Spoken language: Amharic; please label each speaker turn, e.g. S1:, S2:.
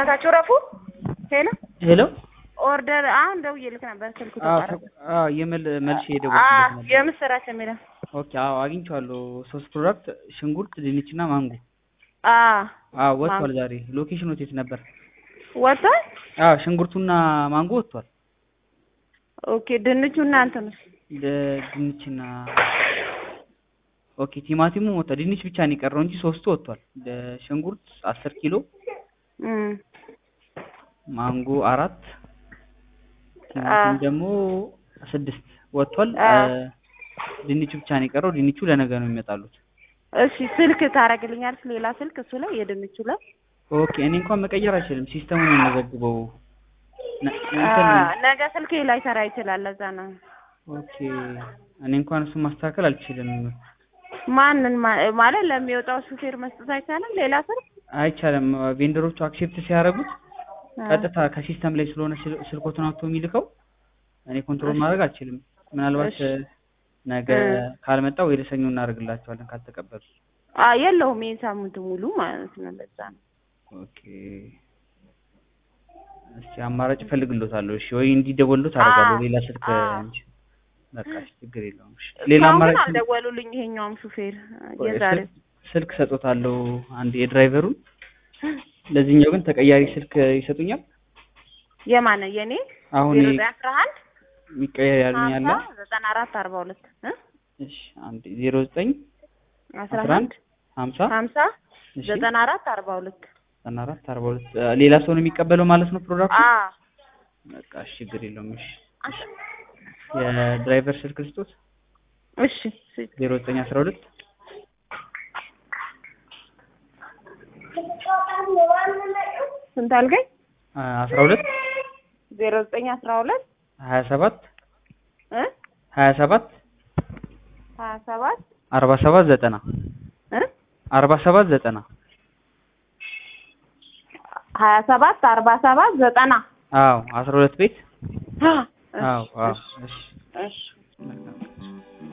S1: በእናታችሁ ረፉ። ሄሎ
S2: ሄሎ
S1: ኦርደር አሁን ደውዬልክ ነበር ስልኩ
S2: አዎ
S1: ተቋረጠ።
S2: ተ- አዎ የመል መልሼ
S1: አ
S2: የደወልኩለት ነበር።
S1: የምስራች የሚለው
S2: ኦኬ አዎ አግኝቼዋለሁ። ሶስት ፕሮዳክት ሽንኩርት፣ ድንች እና ማንጎ።
S1: አ
S2: አዎ ወጥቷል ዛሬ። ሎኬሽኑ የት ነበር?
S1: ወጥቷል።
S2: አዎ ሽንኩርቱና ማንጎ ወጥቷል።
S1: ኦኬ ድንቹና እንትኑስ
S2: ደ- ድንችና ኦኬ ቲማቲሙ ወጥቷል። ድንች ብቻ ነው የቀረው እንጂ ሶስቱ ወጥቷል። ደ- ሽንኩርት አስር ኪሎ
S1: እም
S2: ማንጎ አራት ቲማቲም
S1: አ
S2: ደግሞ ስድስት ወጥቷል።
S1: አ
S2: እ፣ ድንቹ ብቻ ነው የቀረው። ድንቹ ለነገ ነው የሚመጣሉት።
S1: እሺ ስልክ ታደርግልኛለች ሌላ ስልክ እሱ ላይ የድንቹ ላይ
S2: ኦኬ እኔ እንኳን መቀየር አይችልም። ሲስተሙ ነው የሚመዘግበው። ነ-
S1: አ
S2: እንትን
S1: ነገ ስልኬ ላይ ሰራ ይችላል። ለዛ ነው
S2: ኦኬ እኔ እንኳን እሱን ማስተካከል አልችልም።
S1: ማንን ማ- ማለት ለሚወጣው ሹፌር መስጠት አይቻልም። ሌላ ስልክ
S2: አይቻልም። ቬንደሮቹ አክሴፕት ሲያደርጉት
S1: አ
S2: ቀጥታ ከሲስተም ላይ ስለሆነ ስል- ስልኮቱን አውጥቶ የሚልከው እኔ ኮንትሮል
S1: እሺ
S2: ማድረግ አልችልም። ምናልባት
S1: እሺ
S2: እ፣ ነገ
S1: እ
S2: ካልመጣ ወይ ለሰኞ እናደርግላቸዋለን ካልተቀበሉ።
S1: አ የለውም ይሄን ሳምንት ሙሉ ማለት ነው። ለዛ ነው
S2: ኦኬ እስቲ አማራጭ እፈልግሎታለሁ። እሺ ወይ እንዲደወሉት
S1: አ
S2: አደርጋለሁ ሌላ ስልክ
S1: አ
S2: እንጂ በቃ እሺ ችግር የለውም። እሺ ሌላ
S1: እስካሁን ግን
S2: አማራጭ ስል-
S1: አልደወሉልኝ። ይሄኛውም ሹፌር
S2: ቆይ
S1: የዛሬው
S2: ስልክ ስልክ ሰጦታለሁ አንድ የድራይቨሩን ለዚህኛው ግን ተቀያሪ ስልክ ይሰጡኛል።
S1: የማን የኔ
S2: አሁን
S1: ዜሮ
S2: ይ-
S1: ዘጠኝ አስራ አንድ
S2: የሚቀየር ያሉኝ
S1: ሀምሳ
S2: አለ።
S1: ዘጠና አራት አርባ ሁለት እ
S2: እሺ አንድ ዜሮ ዘጠኝ
S1: አስራ
S2: አስራ አንድ
S1: አንድ
S2: ሀምሳ
S1: ሀምሳ
S2: እሺ
S1: ዘጠና አራት አርባ ሁለት
S2: ዘጠና አራት አርባ ሁለት ሌላ ሰው ነው የሚቀበለው ማለት ነው ፕሮዳክቱ።
S1: አ
S2: በቃ እሺ ችግር የለውም። እሺ እሺ የድራይቨር ስልክ ልስጦት
S1: እሺ እሺ
S2: ዜሮ ዘጠኝ አስራ ሁለት
S1: ስንት አልገኝ?
S2: አስራ ሁለት
S1: ዜሮ ዘጠኝ አስራ ሁለት
S2: ሀያ ሰባት
S1: እ
S2: ሀያ ሰባት
S1: ሀያ ሰባት
S2: አርባ ሰባት ዘጠና
S1: እ
S2: አርባ ሰባት ዘጠና
S1: ሀያ ሰባት አርባ ሰባት ዘጠና
S2: አዎ አስራ ሁለት ቤት
S1: አ
S2: አዎ
S1: እሺ
S2: አዎ
S1: እሺ
S2: እሺ
S1: እሺ
S2: መልካም